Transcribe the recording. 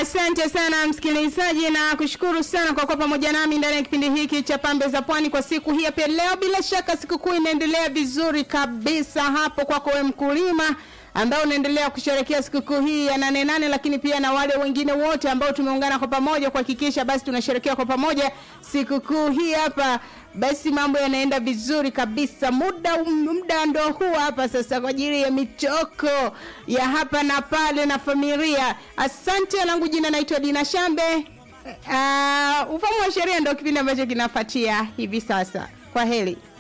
Asante sana msikilizaji, na kushukuru sana kwa kuwa pamoja nami ndani ya kipindi hiki cha Pambe za Pwani kwa siku hii ya pia leo. Bila shaka sikukuu inaendelea vizuri kabisa hapo kwako wewe mkulima ambao unaendelea kusherehekea sikukuu hii ya nane nane, lakini pia na wale wengine wote ambao tumeungana kwa pamoja kuhakikisha basi tunasherehekea kwa pamoja sikukuu hii hapa. Basi mambo yanaenda vizuri kabisa. Muda muda ndo huu hapa sasa kwa ajili ya michoko ya hapa na pale na familia. Asante, langu jina naitwa Dina Shambe. Uh, ufahamu wa sheria ndo kipindi ambacho kinafuatia hivi sasa. Kwa heri.